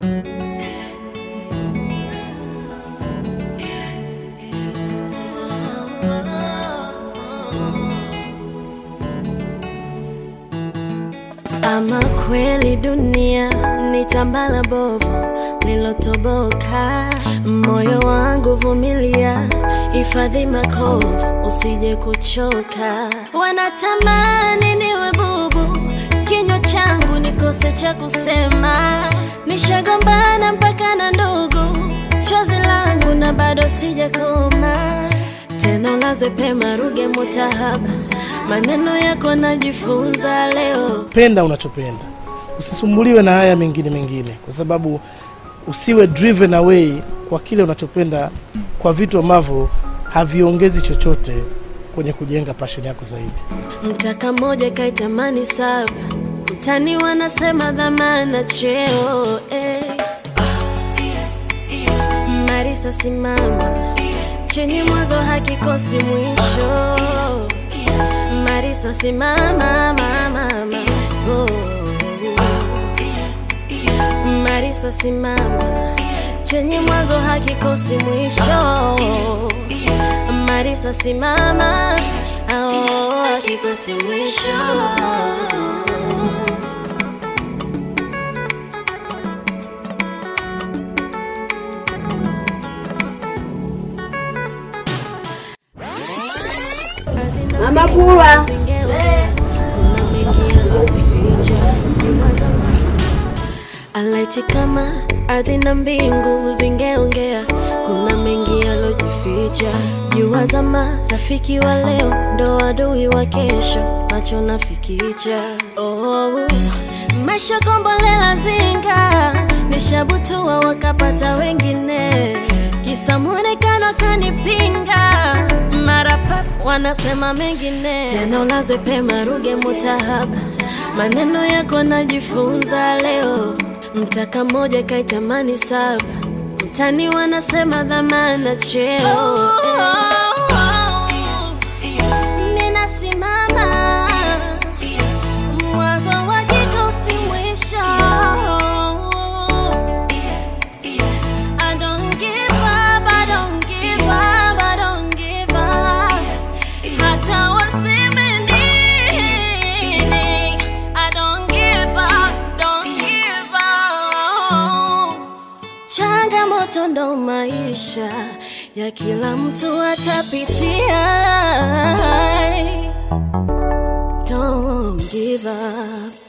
Ama kweli dunia ni tambala bovu lilotoboka, moyo wangu vumilia, hifadhi makovu usije kuchoka. Wanatamani niwe bubu, kinywa changu nikose cha kusema, nishagombana mpaka na ndugu, chozi langu na bado sijakoma tena ulazwe pema, ruge mutahaba, maneno yako najifunza leo. Penda unachopenda, usisumbuliwe na haya mengine mengine, kwa sababu usiwe driven away kwa kile unachopenda, kwa vitu ambavyo haviongezi chochote kwenye kujenga passion yako zaidi. Mtaka moja kaitamani saba, mtani wanasema dhamana cheo eh. Marisa simama, chenye mwanzo hakikosi mwisho. Marisa simama, mama, mama. Oh. Marisa simama, chenye mwanzo hakikosi mwisho. Marisa simama, oh, hakikosi mwisho. Mama Pula. Alaiti kama ardhi na mbingu vingeongea, kuna mengi yalojificha. Jua zama, rafiki wa leo ndo adui wa kesho, macho nafikicha. Oh, maisha kombolela zinga, nishabutua wakapata wengine, kisa mwonekano kanipinga mara pap wanasema mengine tena, ulazwe pema, ruge mutahaba, maneno yako najifunza leo. Mtaka moja kaitamani saba, mtani wanasema dhamana cheo Ninasimama mwanzo wa jiko si mwisho. I don't give up, I don't give up, I don't give up. Hata waseme nini, I don't give up, don't give up. Changamoto ndo maisha ya kila mtu atapitia. Don't give up.